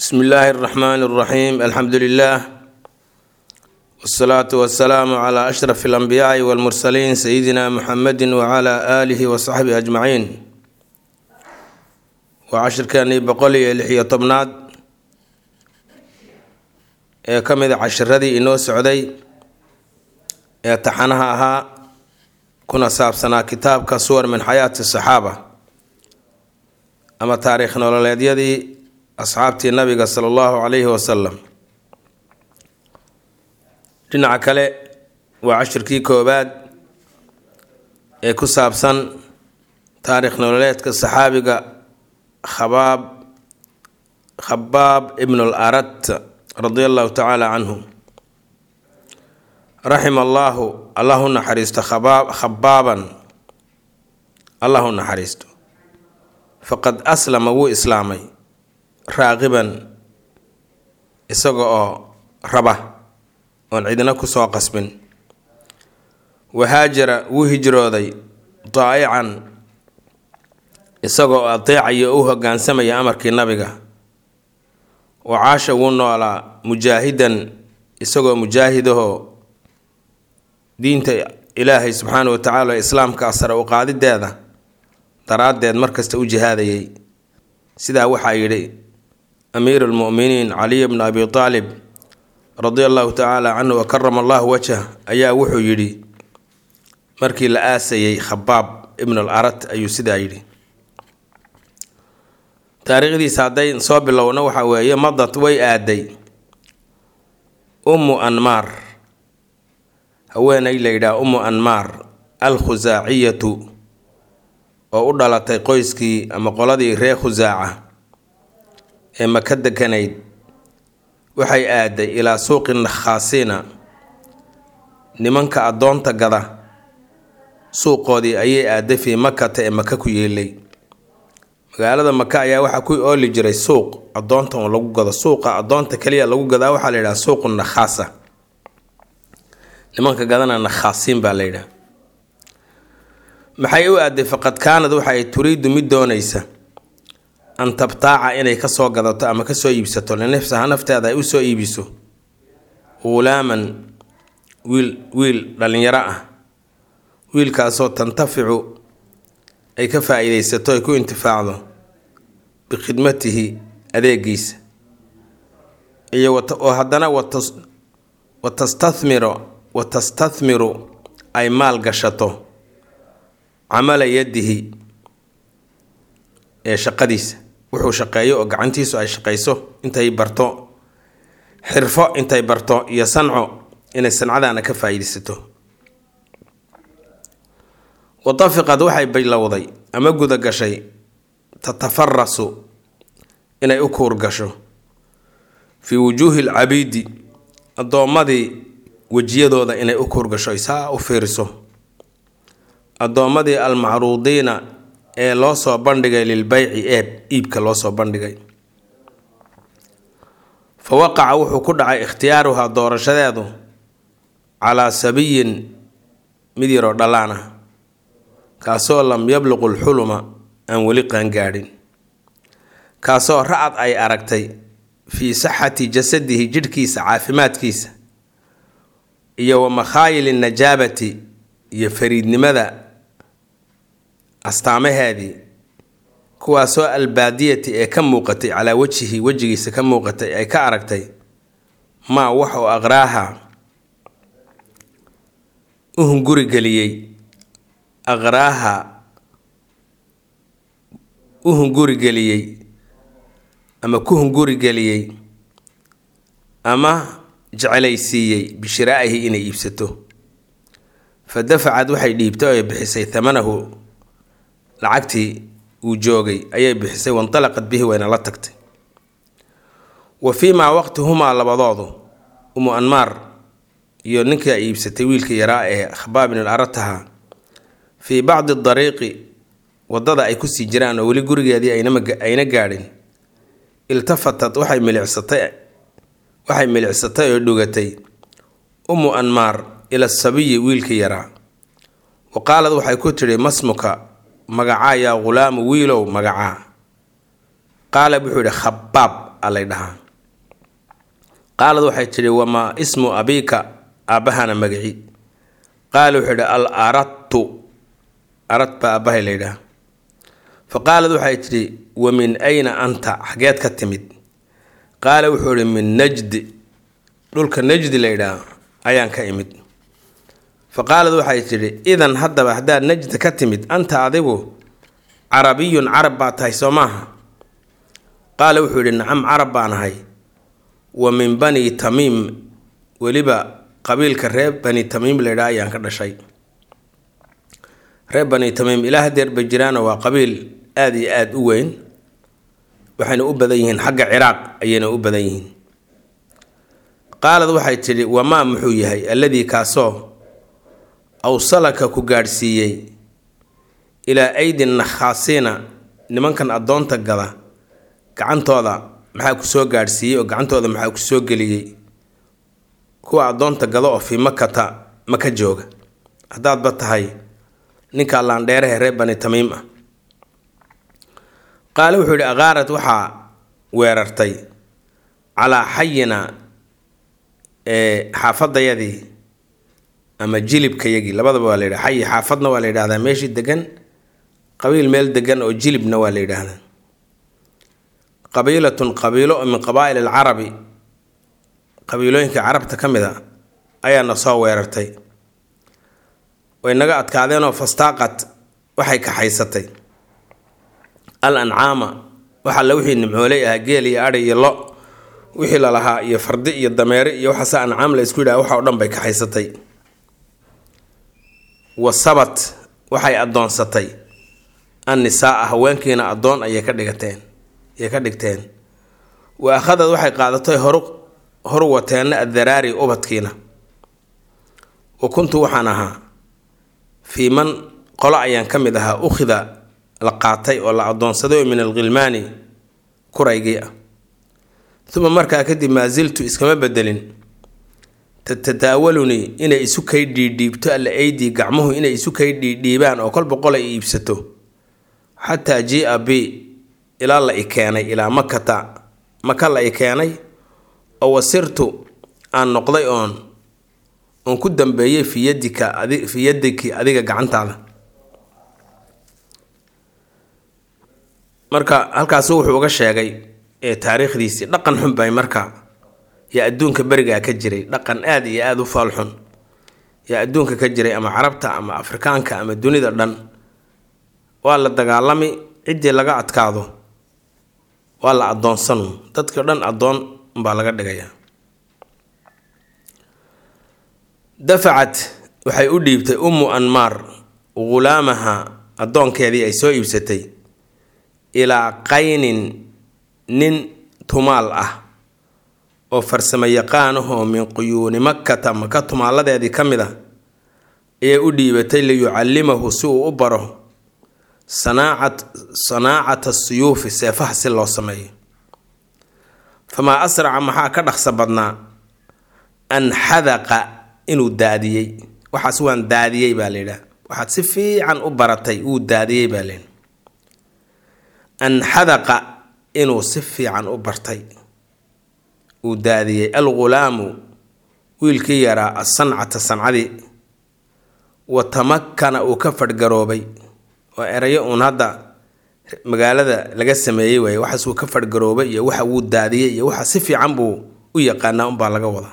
bsmi illaahi اraxmaan اraxiim alxamdu lilah wsalaatu wasalaamu cla ashraf اlanbiyaai wاlmursaliin sayidina muxamedi wcla aalihi wasaxbihi ajmaciin waa cashirkeenii boqol iyo lix-iyo tobnaad ee ka mida cashiradii inoo socday ee taxanaha ahaa kuna saabsanaa kitaabka suwar min xayaati saxaaba ama taariikh nololeedyadii asxaabtii nabiga sala allahu calayhi wasalam dhinaca kale waa cashirkii koowaad ee ku saabsan taariikh nololeedka saxaabiga khabaab khabaab ibnu al arat radia allahu tacaala canhu raxima allaahu allah u naxariisto khabaab khabaaban allah u naxariisto faqad aslama wuu islaamay raaqiban isaga oo raba oon cidina kusoo qasbin wahaajara wuu hijrooday daa'ican isagoo adeecaya u hogaansamaya amarkii nabiga wa caasha wuu noolaa mujaahidan isagoo mujaahidahoo diinta ilaahay subxaana wa tacaala islaamka sare u qaadideeda daraaddeed markasta u jihaadayay sidaa waxaa yidhi amiiru lmu'miniin caliy bnu abi aalib radia allahu tacaala canhu wa karama allahu wajhah ayaa wuxuu yidhi markii la aasayay khabaab ibnu al arat ayuu sidaa yidhi taariikhdiisa hadday soo bilowna waxaa weeye madad way aaday ummu anmaar haweenay la yidhaha ummu anmaar al khusaaciyatu oo u dhalatay qoyskii ama qoladii reer khusaaca ee maka dekanayd waxay aaday ilaa suuqi nakhaasiina nimanka addoonta gada suuqoodii ayay aaday fii makata ee maka ku yeelay magaalada maka ayaa waxaa ku ooli jiray suuq addoonta oo lagu gado suuqa addoonta kaliya lagu gadaa waxaa la yidhaha suuqu nakhaasa nimanka gadana nakhaasiin baa la yidhaha maxay u aaday faqad kaanad waxaay turiidu mid doonaysa an tabtaaca inay kasoo gadato ama kasoo iibsato linafsaha nafteeda ay usoo iibiso ghulaaman wiil wiil dhalinyaro ah wiilkaasoo tantaficu ay ka faa-iideysato ay ku intifaacdo bikhidmatihi adeegiisa iyo oo haddana wa tastathmiro wa tastathmiru ay maal gashato camala yadihi ee shaqadiisa wuxuu shaqeeyo oo gacantiisu ay shaqayso intay barto xirfo intay barto iyo sanco inay sancadaana ka faa-iideysato watafiqad waxay bilowday ama guda gashay tatafarasu inay u kuur gasho fii wujuuhi lcabiidi addoommadii wejiyadooda inay u kuur gasho ay saa u fiiriso addoommadii almacruudiina ee loo soo bandhigay lilbeyci eeb iibka loo soo bandhigay fa waqaca wuxuu ku dhacay ikhtiyaaruhaa doorashadeedu calaa sabiyin mid yaroo dhallaan ah kaasoo lam yabluqu lxuluma aan weli qaangaadhin kaasoo ra-ad ay aragtay fii saxati jasadihi jidhkiisa caafimaadkiisa iyo wa makhaayili najaabati iyo fariidnimada astaamaheedii kuwaasoo albaadiyati ee ka muuqatay calaa wejihi wejigiisa ka muuqatay ay ka aragtay maa wax oo aqraaha u hungurigeliyey aqraaha u hungurigeliyey ama ku hungurigeliyey ama jecelaysiiyey bishiraa'ihi inay iibsato fa dafacad waxay dhiibtay oo bixisay thamanahu lacagtii uu joogay ayay bixisay wantalaqad bihi wayna la tagtay wa fii maa waqti humaa labadoodu umu anmaar iyo ninkii ay iibsatay wiilkii yaraa ee khabaab bin al arataha fii bacdi dariiqi waddada ay kusii jiraan oo weli gurigeedii ayna gaadhin iltafatad waxay milicsatay waxay milicsatay oo dhugatay umu anmaar ila sabiyi wiilkii yaraa wa qaalad waxay ku tidhi masmuka magacaa yaa ghulaamu wiilow magacaa qaala wuxuu yidhi khabaab alay dhahaa qaalad waxay tidhi wamaa ismu abiika aabbahana magaci qaala wuxuu yidhi al aradtu arad baa aabbahay la yidhaha fa qaalad waxay tidhi wa min ayna anta xageed ka timid qaala wuxuu ihi min najdi dhulka najdi la yidhaah ayaan ka imid fa qaalad waxay tidhi idan haddaba haddaad najdi ka timid anta adigu carabiyun carab baa tahay soo maaha qaala wuxuu yidhi nacam carab baan ahay wa min bani tamiim weliba qabiilka reer bani tamiim la yidhaha ayaan ka dhashay reer bani tamiim ilaa hadeer bay jiraano waa qabiil aada iyo aada u weyn waxayna u badan yihiin xagga ciraaq ayayna u badan yihiin qaalad waxay tidhi wamaa muxuu yahay alladii kaasoo awsalaka ku gaadhsiiyey ilaa aydi nakhaasiina nimankan addoonta gada gacantooda maxaa ku soo gaadhsiiyey oo gacantooda maxaa ku soo geliyey kuwa addoonta gada oo fii makata maka jooga haddaadba tahay ninka laandheerahe reer bani tamiim ah qaale wuxuu yidhi akaarad waxaa weerartay calaa xayina ee xaafadayadii ama jilibkayagii labadaba waa la yidhaha xayi xaafadna waa la yidhahdaa meeshii degan qabiil meel degan oo jilibna waa la yidhaahdaa qabiilatun qabiilo oo min qabaa'il alcarabi qabiilooyinka carabta ka mid a ayaana soo weerartay way naga adkaadeenoo fastaaqad waxay kaxaysatay al ancaama waxa la wixii nimcooley ahaa geel iyo adhi iyo lo wixii lalahaa iyo fardi iyo dameere iyo waxaase ancaam la isku yidhaha waxa o dhan bay kaxaysatay wa sabat waxay addoonsatay annisaaa haweenkiina addoon ayay ka dhigateen ayay ka dhigteen wa akhadad waxay qaadatay horu horu wateenna addaraari ubadkiina wa kuntu waxaan ahaa fii man qolo ayaan ka mid ahaa ukhida la qaatay oo la addoonsaday oo min alkhilmaani kuraygii ah uma markaa kadib maasiltu iskama bedelin tatadaawalunii inay isu kay dhiidhiibto alla aydii gacmuhu inay isu kay dhiidhiibaan oo kolba qol ay iibsato xataa jia b ilaa la i keenay ilaa makata maka la i keenay oo wasirtu aan noqday oon oon ku dambeeyey fii yadika adi fii yadiki adiga gacantaada marka halkaasu wuxuu uga sheegay ee taariikhdiisii dhaqan xun bay marka yaa adduunka berigaa ka jiray dhaqan aada iyo aada u faalxun yaa adduunka ka jiray ama carabta ama afrikaanka ama dunida dhan waa la dagaalami ciddii laga adkaado waa la addoonsanu dadkao dhan addoon umbaa laga dhigayaa dafacad waxay u dhiibtay ummu anmaar ghulaamaha addoonkeedii ay soo iibsatay ilaa qaynin nin tumaal ah oo farsamo yaqaanahoo min quyuuni makkata maka tumaaladeedii ka mid a ayay u dhiibatay liyucallimahu si uu u baro sanaacat sanaacata suyuufi seefaha si loo sameeyo famaa asraca maxaa ka dhaqsa badnaa an xadaqa inuu daadiyey waxaas waan daadiyey baa la yidhaha waxaad si fiican u baratay wuu daadiyey baa layidhi an xadaqa inuu si fiican u bartay uu daadiyey algulaamu wiilkii yaraa asancata sancadii wa tamakkana uu ka fadhgaroobay waa erayo uun hadda magaalada laga sameeyey waaye waxaas uu ka fadhgaroobay iyo waxa wuu daadiyey iyo waxa si fiican buu u yaqaanaa unbaa laga wadaa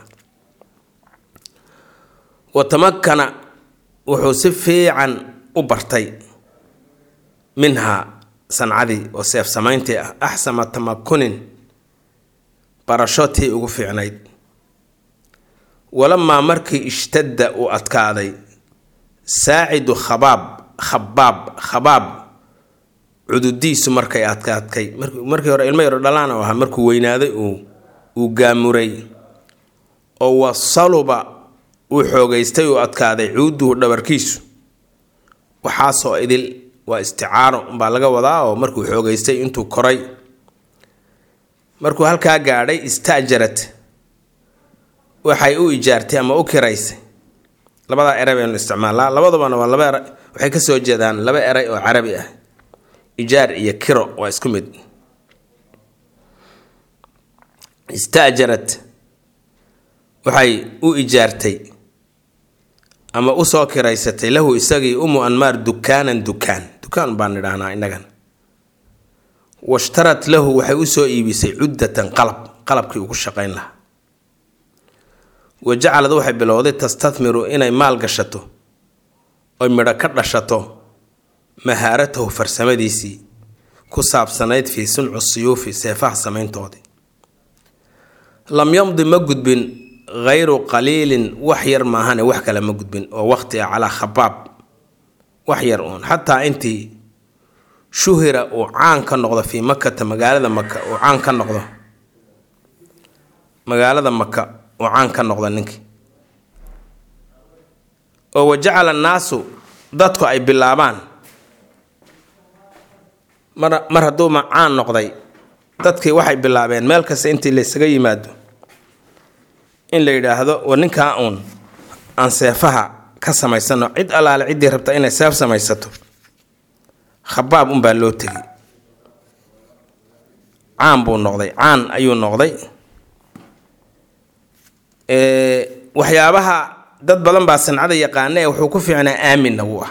wa tamakkana wuxuu si fiican u bartay minhaa sancadii oo seef samayntii ah axsama tamakunin barasho tii ugu fiicnayd walamaa markii ishtadda uu adkaaday saacidu khabaab khabaab khabaab cududiisu markay adkaadkay markii hore ilmo yaro dhalaan oo ahaa markuu weynaaday uu uu gaamuray oo wasaluba uu xoogaystay uu adkaaday cuuduhu dhabarkiisu waxaasoo idil waa isticaaro baa laga wadaa oo markuu xoogaystay intuu koray markuu halkaa gaadhay istaajarad waxay u ijaartay ama u kiraysay labadaa eray baynu isticmaalaa labadabana waa laba eray waxay ka soo jeedaan laba eray oo carabi ah ijaar iyo kiro waa isku mid istaajarad waxay u ijaartay ama usoo kiraysatay lahu isagii umu anmaar dukaanan dukaan dukaan baan nidhaahnaa innagan washtarat lahu waxay usoo iibisay cuddatan qalab qalabkii ugu shaqayn lahaa wa jacalad waxay bilowday tastadmiru inay maal gashato oy midho ka dhashato mahaaratahu farsamadiisii ku saabsanayd fii suncu siyuufi seefaha samayntoodii lam yamdi ma gudbin hayru qaliilin wax yar maahane wax kale ma gudbin oo waqti ah calaa khabaab wax yar uun xataa intii shuhira uu caan ka noqdo fii makata magaalada maka uu caan ka noqdo magaalada maka uu caan ka noqdo ninkii oo wajacala annaasu dadku ay bilaabaan mar mar hadduu ma caan noqday dadkii waxay bilaabeen meel kasta intii laysaga yimaado in la yidhaahdo war ninkaa uun aan seefaha ka samaysano cid allaale ciddii rabta inay seef samaysato khabaab unbaa loo tegi caan buu noqday caan ayuu noqday waxyaabaha dad badan baa sancada yaqaana ee wuxuu ku fiicnaa aaminna wuu ah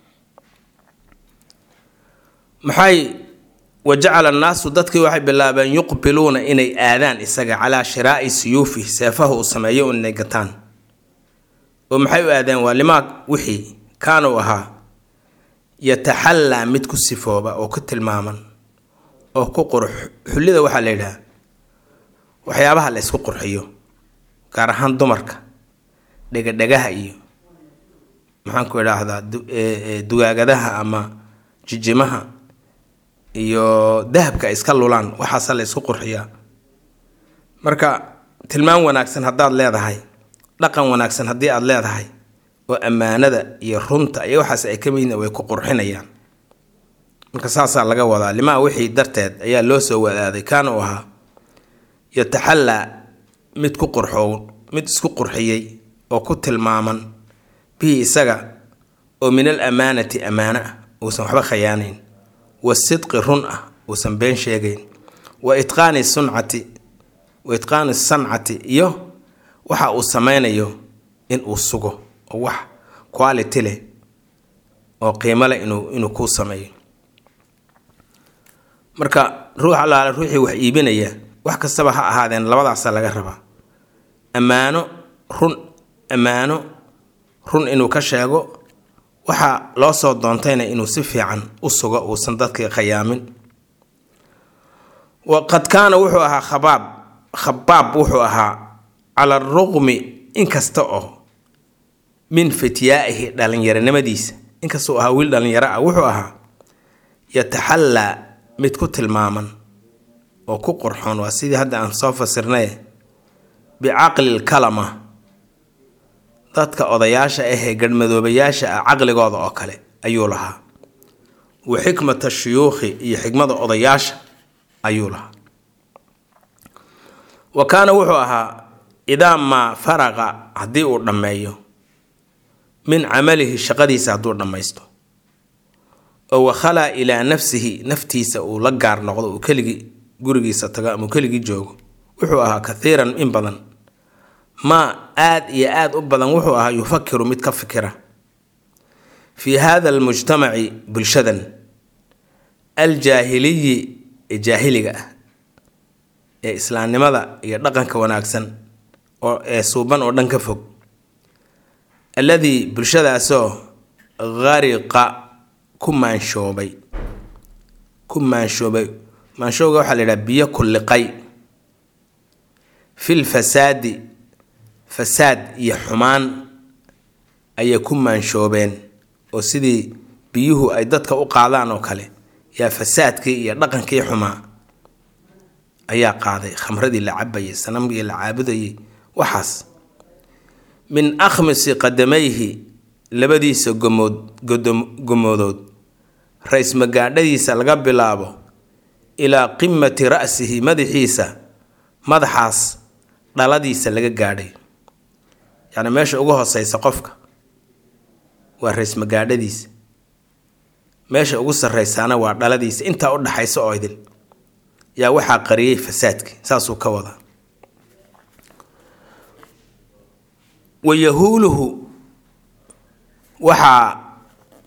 maxay wajacala annaasu dadkii waxay bilaabeen yuqbiluuna inay aadaan isaga calaa shiraa'i siyuufihi seefaha uu sameeyo inay gataan oo maxay u aadeen waa limaa wixii kaanuu ahaa yataxallaa mid ku sifooba oo ku tilmaaman oo ku qurux xullida waxaa la yidhaha waxyaabaha la ysku qurxiyo gaar ahaan dumarka dhegadhegaha iyo maxaanku idhaahdaa dugaagadaha ama jijimaha iyo dahabka ay iska lulaan waxaasa la ysku qurxiyaa marka tilmaan wanaagsan haddaad leedahay dhaqan wanaagsan haddii aada leedahay oo ammaanada iyo runta iyo waxaas ay ka midna way ku qurxinayaan marka saasaa laga wadaa limaa wixii darteed ayaa loo soo wadaaday kaana uu ahaa yataxallaa mid ku qurxow mid isku qurxiyey oo ku tilmaaman bihi isaga oo min al amaanati ammaano ah uusan waxba khayaanayn wasidqi run ah uusan been sheegayn wa itqaani suncati wa itqaani sancati iyo waxa uu sameynayo in uu sugo oo wax quality leh oo qiimo leh inuu inuu kuu sameeyo marka ruux allaale ruuxii wax iibinaya wax kastaba ha ahaadeen labadaasa laga rabaa ammaano run ammaano run inuu ka sheego waxaa loo soo doontayna inuu si fiican u sugo uusan dadkii khayaamin waqad kaana wuxuu ahaa khabaab khabaab wuxuu ahaa cala aruqmi inkasta oo min fityaa'ihi dhalinyaronimadiisa inkastau ahaa wiil dhalinyaro ah wuxuu ahaa yataxallaa mid ku tilmaaman oo ku qurxoon waa sidii hadda aan soo fasirnay bicaqli lkalama dadka odayaasha ahee garhmadoobayaasha ah caqligooda oo kale ayuu lahaa wa xikmata shuyuukhi iyo xikmada odayaasha ayuu lahaa wa kaana wuxuu ahaa idaa maa faraqa haddii uu dhammeeyo min camalihi shaqadiisa hadduu dhammaysto oo wakhalaa ilaa nafsihi naftiisa uu la gaar noqdo uu keligii gurigiisa tago ama uu keligii joogo wuxuu ahaa kathiiran in badan maa aad iyo aad u badan wuxuu ahaa yufakiru mid ka fikira fii hada almujtamaci bulshadan aljaahiliyi ee jaahiliga ah ee islaamnimada iyo dhaqanka wanaagsan oo ee suuban oo dhan ka fog alladii bulshadaasoo hariqa ku maanshoobay ku maanshoobay maanshooga waxaa la yidhaha biyo kulliqay fil fasaadi fasaad iyo xumaan ayay ku maanshoobeen oo sidii biyuhu ay dadka u qaadaan oo kale yaa fasaadkii iyo dhaqankii xumaa ayaa qaaday khamradii la cabayay sanamkii la caabudayay waxaas min akhmisi qadamayhi labadiisa gomood gomoodood ra-is magaadhadiisa laga bilaabo ilaa qimati ra'sihi madaxiisa madaxaas dhaladiisa laga gaadhay yacni meesha ugu hooseysa qofka waa ra-is magaadhadiisa meesha ugu sarreysaana waa dhaladiisa intaa u dhaxaysa oo idil yaa waxaa qariyey fasaadkii saasuu ka wadaa wa yahuuluhu waxaa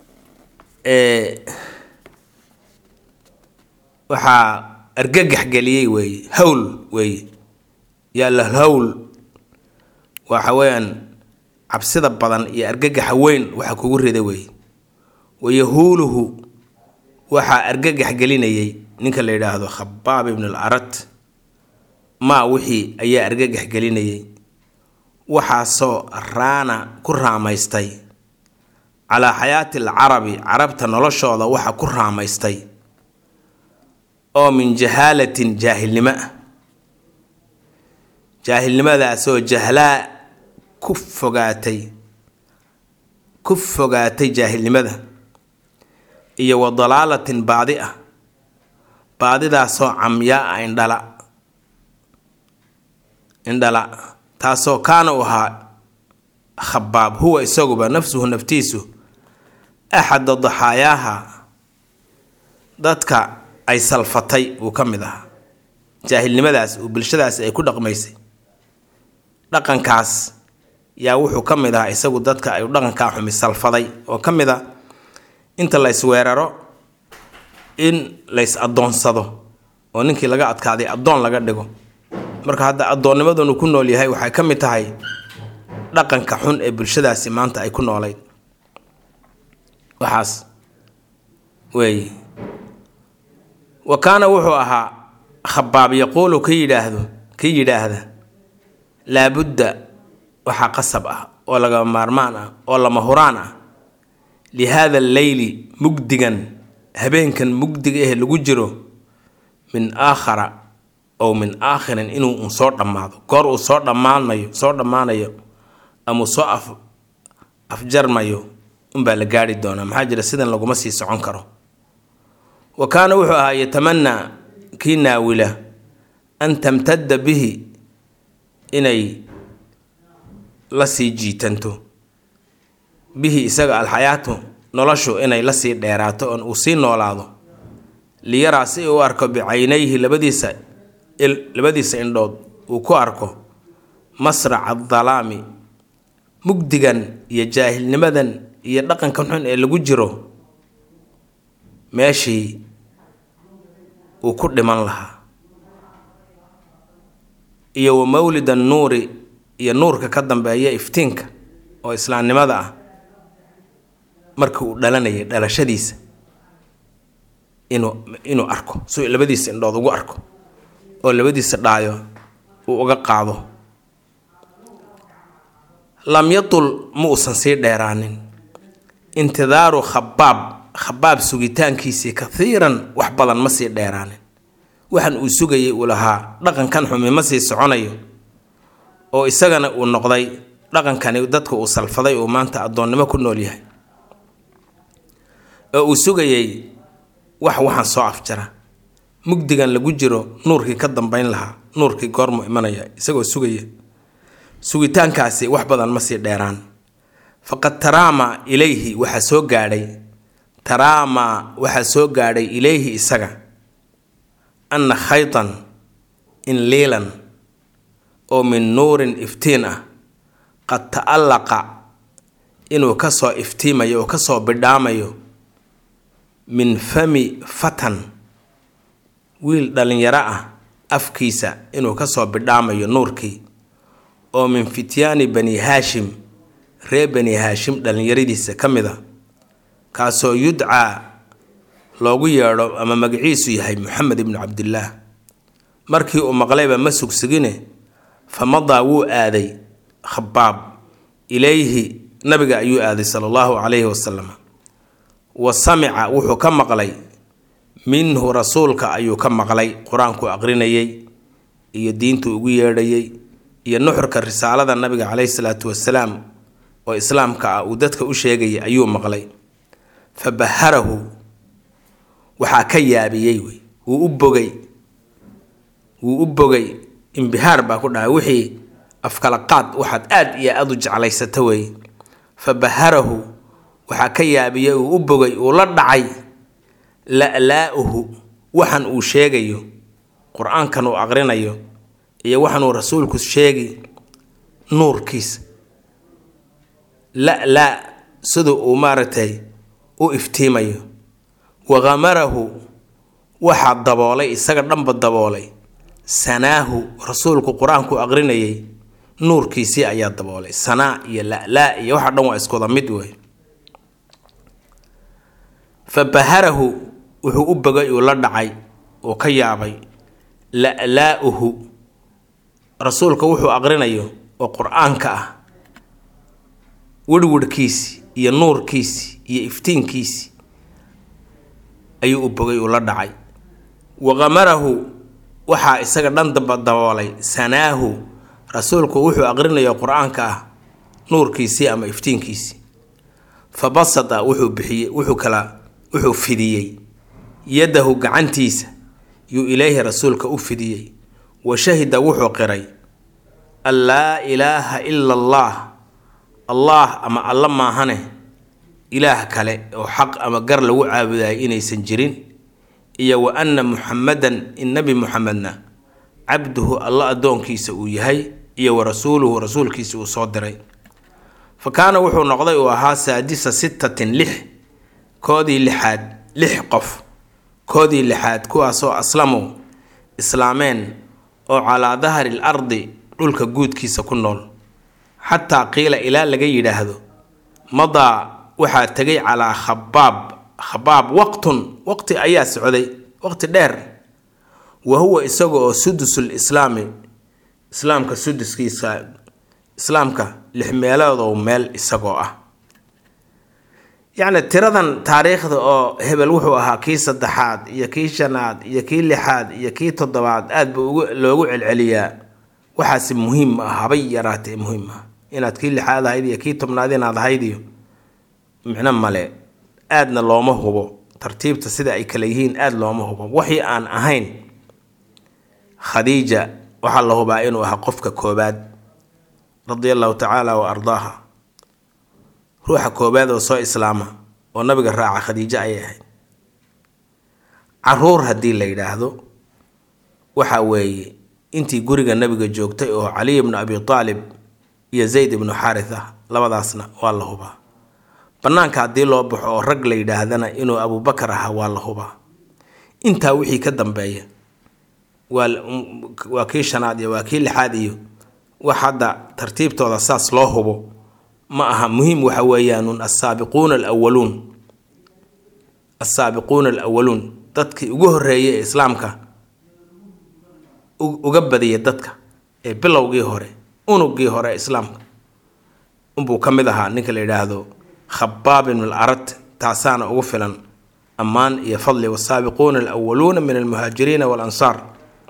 waxaa argagax geliyey weeye hawl weeye yaalla hawl waxa weeyaan cabsida badan iyo argagaxa weyn waxa kugu rida weeye wa yahuuluhu waxaa argagax gelinayay ninka la yidhaahdo khabaab ibn al arat maa wixii ayaa argagax gelinayay waxaasoo raana ku raamaystay calaa xayaati alcarabi carabta noloshooda waxa ku raamaystay oo min jahaalatin jaahilnimo ah jaahilnimadaasoo jahlaa ku fogaatay ku fogaatay jaahilnimada iyo wa dalaalatin baadi ah baadidaasoo camyaa ah indhala indhala taasoo kaana u ahaa khabaab huwa isaguba nafsuhu naftiisu axada daxaayaaha dadka ay salfatay uu ka mid ahaa jaahilnimadaas uu bulshadaasi ay ku dhaqmaysay dhaqankaas yaa wuxuu ka mid ahaa isagu dadka ay dhaqankaa xumi salfaday oo ka mid a inta la ysweeraro in lays addoonsado oo ninkii laga adkaaday addoon laga dhigo marka hadda addoonnimadunu ku nool yahay waxay ka mid tahay dhaqanka xun ee bulshadaasi maanta ay ku noolayd waxaas weeye wa kaana wuxuu ahaa khabaab yaquulu ka yidhaahdo ka yidhaahda laabudda waxaa qasab ah oo laga maarmaan ah oo lama huraan ah li haada alleyli mugdigan habeenkan mugdiga eh lagu jiro min aakhara ow min aakhirin inuu un soo dhammaado goor uu soo dhammaanayo soo dhammaanayo ama uu soo af afjarmayo unbaa la gaari doonaa maxaa jira sidan laguma sii socon karo wa kaana wuxuu ahaa yatamanaa kii naawila an tamtadda bihi inay la sii jiitanto bihi isaga alxayaatu noloshu inay la sii dheeraato oon uu sii noolaado liyaraa si uu arko bicaynayhi labadiisa labadiisa indhood uu ku arko masraca adalaami mugdigan iyo jaahilnimadan iyo dhaqankan xun ee lagu jiro meeshii uu ku dhiman lahaa iyo wa mawlid annuuri iyo nuurka ka dambeeya iftiinka oo islaamnimada ah marka uu dhalanayay dhalashadiisa inuu inuu arko suu labadiisa indhood ugu arko oo labadiisa dhaayo uu uga qaado lam yatul ma uusan sii dheeraanin intidaaru khabaab khabaab sugitaankiisii kathiiran wax badan ma sii dheeraanin waxan uu sugayay uu lahaa dhaqankan xumi ma sii soconayo oo isagana uu noqday dhaqankani dadka uu salfaday uu maanta addoonnimo ku nool yahay oo uu sugayay wax waxaan soo afjara mugdigan lagu jiro nuurkii ka dambeyn lahaa nuurkii goormu imanaya isagoo sugaya sugitaankaasi wax badan ma sii dheeraan faqad taraama ilayhi waxaa soo gaadhay taraama waxaa soo gaadhay ilayhi isaga anna khaytan in liilan oo min nuurin iftiin ah qad ta'allaqa inuu kasoo iftiimayo oo kasoo bidhaamayo min fami fatan wiil dhallinyaro ah afkiisa inuu kasoo bidhaamayo nuurkii oo min fityaani bani haashim ree bani haashim dhallinyaradiisa ka mid a kaasoo yudcaa loogu yeedho ama magaciisu yahay moxamed ibnu cabdillaah markii uu maqlayba ma sugsugine fa madaa wuu aaday khabaab ilayhi nabiga ayuu aaday sala allahu calayhi wasalam wa samica wuxuu ka maqlay minhu rasuulka ayuu ka maqlay qur-aanku aqrinayay iyo diintu ugu yeedhayay iyo nuxurka risaalada nabiga caleyhi salaatu wasalaam oo islaamka ah uu dadka u sheegayay ayuu maqlay fa baharahu waxaa ka yaabiyey wey wuu u bogay wuu u bogay imbihaar baa ku dhahay wixii afkala qaad waxaad aad iyo aada u jeclaysata wey fa baharahu waxaa ka yaabiyey uu u bogay uu la dhacay la-laa-uhu waxan uu sheegayo qur-aankan uu aqrinayo iyo waxan uu rasuulku sheegi nuurkiisa la-la sida uu maaragtay u iftiimayo waqamarahu waxaa daboolay isaga dhanba daboolay sanaahu rasuulku qur-aanku aqrinayay nuurkiisii ayaa daboolay sanaa iyo la-laa iyo waxa dhan waa iskuwada mid wey fa baharahu wuxuu u bogay uu la dhacay uu ka yaabay la-laa-uhu rasuulka wuxuu aqrinayo oo qur-aanka ah wirhwirhkiisi iyo nuurkiisi iyo iftiinkiisi ayuu u bogay uu la dhacay waqamarahu waxaa isaga dhan daba daboolay sanaahu rasuulku wuxuu aqrinayo qur-aanka ah nuurkiisii ama iftiinkiisii fa basada wuxuu bixiyey wuxuu kala wuxuu fidiyey yadahu gacantiisa yuu ilaahi rasuulka u fidiyey wa shahida wuxuu qiray an laa ilaaha ila allah allah ama alla maahane ilaah kale oo xaq ama gar lagu caabudayo inaysan jirin iyo wa anna muxamadan in nebi muxamedna cabduhu alla addoonkiisa uu yahay iyo wa rasuuluhu rasuulkiisa uu soo diray fa kaana wuxuu noqday uu ahaa saadisa sittatin lix koodii lixaad lix qof koodii lixaad kuwaasoo aslamu islaameen oo calaa dahri l ardi dhulka guudkiisa ku nool xataa qiila ilaa laga yidhaahdo madaa waxaa tegay calaa khabaab khabaab waqtun waqti ayaa socday waqti dheer wa huwa isaga oo sudusul islaami islaamka suduskiisa islaamka lix meeloodow meel isagoo ah yacni tiradan taariikhda oo hebel wuxuu ahaa kii saddexaad iyo kii shanaad iyo kii lixaad iyo kii toddobaad aad ba ugu loogu celceliyaa waxaasi muhiim ma ah habay yaraatee muhiim ah inaad kii lixaad ahayd iyo kii tobnaad inaad ahayd iyo micno male aadna looma hubo tartiibta sida ay kale yihiin aada looma hubo waxii aan ahayn khadiija waxaa la hubaa inuu ahaa qofka koobaad radia allahu tacaala wa ardaaha ruuxa koobaad oo soo islaama oo nabiga raaca khadiijo ayay ahayd caruur haddii la yidhaahdo waxa weeye intii guriga nabiga joogtay oo caliy ibnu abi aalib iyo zayd ibnu xaaritha labadaasna waa la hubaa bannaanka haddii loo baxo oo rag la yidhaahdana inuu abubakar ahaa waa la hubaa intaa wixii ka dambeeya waa waa kii shanaad iyo waa kii lixaad iyo wax hadda tartiibtooda saas loo hubo ma aha muhiim waxa weeyaanun assaabiquuna alawaluun assaabiquuna alawaluun dadkii ugu horreeyay ee islaamka uga badiyay dadka ee bilowgii hore unugii hore islaamka unbuu ka mid ahaa ninka la yidhaahdo khabaab ibn alarad taasaana ugu filan ammaan iyo fadli wasaabiquuna alawaluuna min almuhaajiriina waalansaar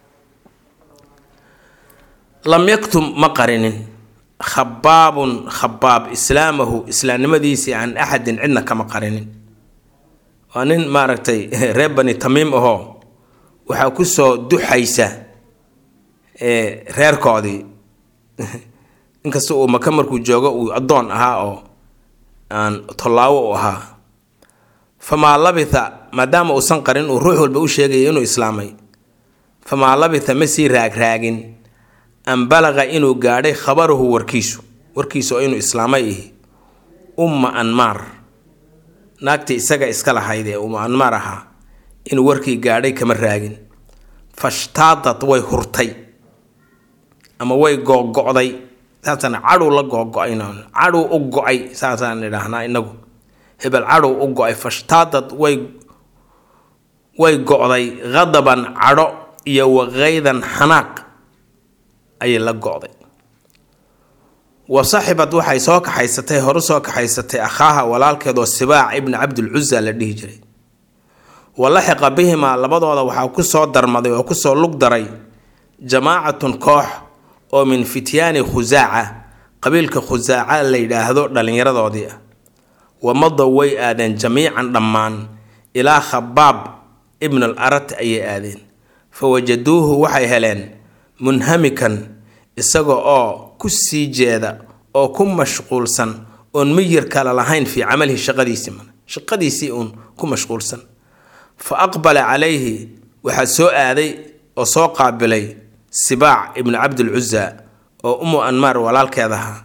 lam yaktum ma qarinin khabaabun khabaab islaamahu islaamnimadiisii aan axadin cidna kama qarinin waa nin maaragtay reer bani tamiim ahoo waxaa kusoo duxaysa reerkoodii inkasta uu maka markuu joogo uu addoon ahaa oo aan tollaawo u ahaa famaa labitha maadaama uusan qarin uu ruux walba u sheegaya inuu islaamay famaa labitha ma sii raagraagin an balaqa inuu gaadhay khabaruhu warkiisu warkiisu oo inuu islaamay ihi umma anmaar naagtii isaga iska lahayd ee umma anmaar ahaa inuu warkii gaadhay kama raagin fashtaadat way hurtay ama way googo'day saasaan cadhow la googo-ayna cadhow u go-ay saasaan idhaahnaa inagu hebel cadhow u go-ay fashtaadat way way go-day qadaban cadho iyo waqaydan xanaaq ayay la go-day wa saxibad waxay soo kaxaysatay horu soo kaxaysatay akhaaha walaalkeedoo sibaac ibni cabdilcuza la dhihi jiray wa laxiqa bihimaa labadooda waxaa kusoo darmaday oo kusoo lug daray jamaacatun koox oo min fityaani khusaaca qabiilka khusaaca la yidhaahdo dhallinyaradoodii ah wamadow way aadeen jamiican dhammaan ilaa khabaab ibn al arat ayay aadeen fa wajaduuhu waxay heleen munhamikan isaga oo ku sii jeeda oo ku mashquulsan oon miyir kale lahayn fii camalihi shaqadiisii shaqadiisii uun ku mashquulsan fa aqbala calayhi waxaa soo aaday oo soo qaabilay sibaac ibnu cabdilcuza oo umu anmaar walaalkeed ahaa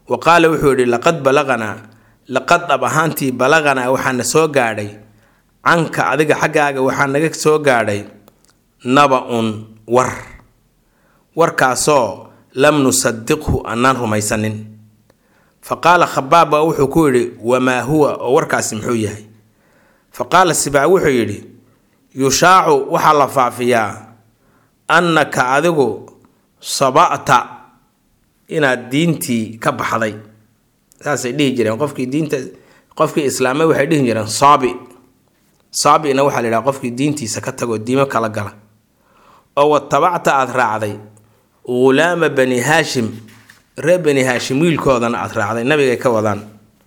wa qaala wuxuu yidhi laqad balaqanaa laqad dhab ahaantii balaqanaa waxaana soo gaadhay canka adiga xaggaaga waxaa naga soo gaadhay naba-un war warkaasoo lam nusadiqhu annaan rumaysanin fa qaala khabaab baa wuxuu ku yidhi wamaa huwa oo warkaasi muxuu yahay fa qaala sibaac wuxuu yidhi yushaacu waxaa la faafiyaa annaka adigu saba'ta inaad diintii ka baxday saasay dhihi jireen qofkii diinta qofkii islaamay waxay dhihi jireen saabi saabina waxaa la yidhaha qofkii diintiisa ka tagoo diimo kala gala oo watabacta aada raacday ghulaama bani haashim reer bani haashim wiilkoodana aada raacday nabigay ka wadaan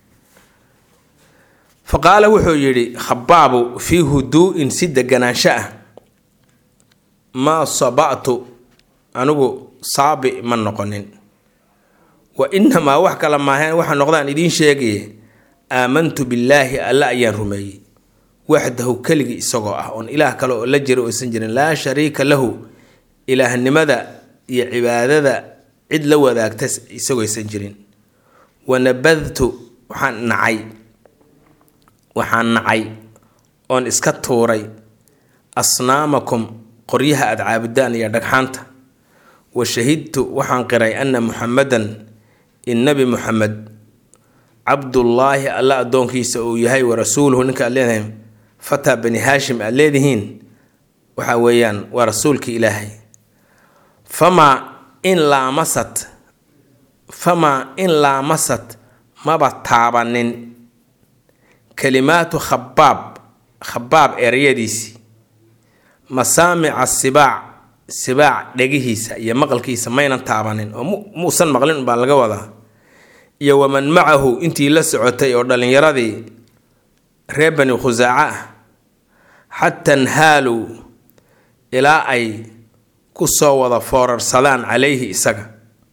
fa qaala wuxuu yidhi khabaabu fii huduu-in si deganaansho ah maa saba'tu anigu saabi ma noqonin wa inamaa wax kala maaheen waxa noqdaan idiin sheegaye aamantu billaahi alla ayaan rumeeyey waxdahu keligii isagoo ah oon ilaah kale oo la jira oysan jirin laa shariika lahu ilaahnimada iyo cibaadada cid la wadaagta isagooysan jirin wanabadtu waxaan nacay waxaan nacay oon iska tuuray asnaamakum qoryaha aada caabudaan iyo dhagxaanta wa shahidtu waxaan qiray anna muxamadan in nabi muxamed cabdullaahi alla addoonkiisa uu yahay wa rasuuluhu ninka aad leedahay fataa bani haashim aad leedihiin waxa weeyaan waa rasuulkii ilaahay famaa in laamasad famaa in laamasad maba taabanin kalimaatu khabaab khabaab ereyadiisii masaamica sibaac sibaac dhegihiisa iyo maqalkiisa maynan taabanin oo muusan maqlin baa laga wadaa iyo waman macahu intii la socotay oo dhallinyaradii reer bani khusaaca ah xataa nhaaluu ilaa ay ku soo wada foorarsadaan calayhi isaga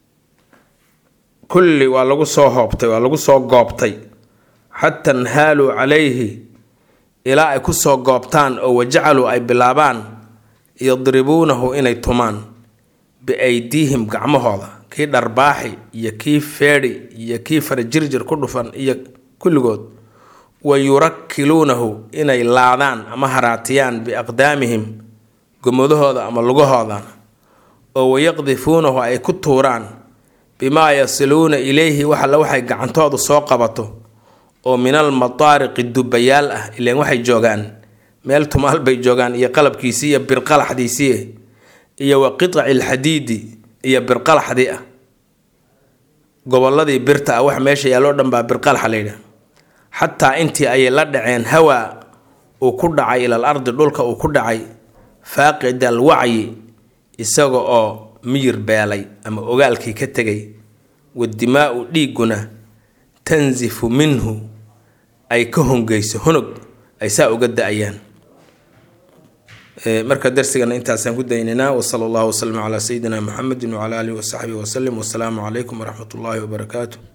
kulli waa lagu soo hoobtay waa lagu soo goobtay xataa nhaaluu calayhi ilaa ay ku soo goobtaan oo wajacaluu ay bilaabaan yadribuunahu inay tumaan biaydiihim gacmahooda kii dharbaaxi iyo kii feedhi iyo kii farajirjir ku dhufan iyo kulligood wa yurakkiluunahu inay laadaan ama haraatiyaan biaqdaamihim gomadahooda ama lugahooda oo wayaqdifuunahu ay ku tuuraan bimaa yasiluuna ilayhi wax alle waxay gacantoodu soo qabato oo min almataariqi dubayaal ah ileen waxay joogaan meel tumaal bay joogaan iyo qalabkiisii iyo birqalaxdiisii iyo wa qiطaci alxadiidi iyo birqalaxdii ah gobolladii birta ah wax meesha yaalloo dhan baa birqalaxa layidhaha xataa intii ayay la dhaceen hawaa uu ku dhacay ilal ardi dhulka uu ku dhacay faaqid al wacyi isaga oo miyir beelay ama ogaalkii ka tegay wadimaa-u dhiigguna tansifu minhu ay ka hongeyso honog ay saa uga da-ayaan marka darsigana intaasaan ku daynaynaa wasala allahu waslama calaa sayidina muxamedi wacala aalihi wasaxbihi wasalim wasalaamu calaykum waraxmat ullaahi wabarakaatu